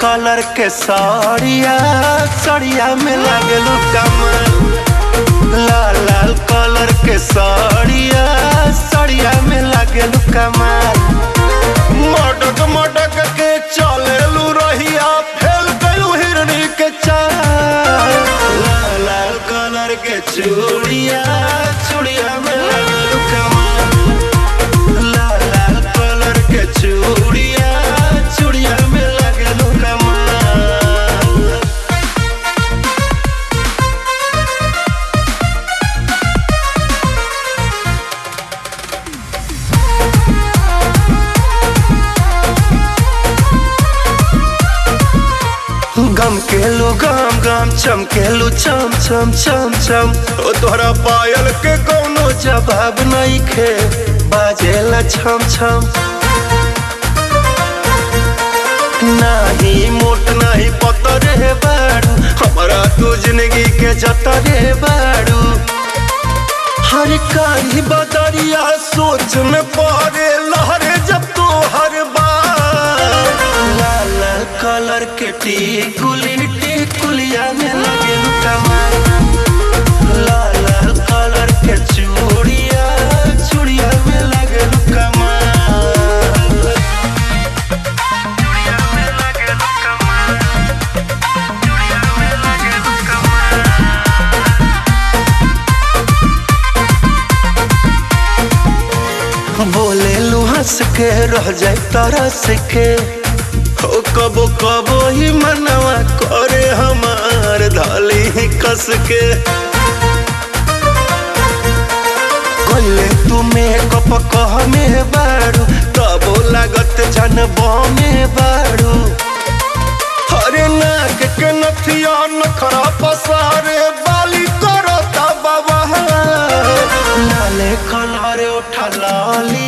colour के साड़िया साड़िया में लागलू कमल लाल लाल कलर के साड़िया साड़िया में लागलू कमल मटक मटक के चलेलू रहिया फेल गलू हिरनी के चाल लाल लाल कलर के चूड़िया चूड़िया में लागलू कमल लाल लाल कलर के चूड़िया चूड़िया में लागलू कमल गम केलू गम गम चमकेलू चम चम चम चम ओ तोहरा पायल के कोनो जवाब नहीं खे बाजेला छम छम नाही मोट नाही पतर हे बाड़ू हमारा तू जिंदगी के जतरे बाड़ू हर काही बदरिया सोच में पड़े लहरे जब तो हर बार लाल लाल कलर के टिकुली टिकुलिया में लगे कमाल लाल लाल कलर के चूड़िया चूड़िया में लगे कमाल बोले लू हंस के रह जाए तरस के हो कबो कबो ही मनवा करे हमार धाली ही कस के कोइले तू मेकअप कह में बाड़ू तबो लागत जनब में बाड़ू हरे नाक के नथिया नखरा पसारे बाली करता बाबा लाले कलर उठा लाली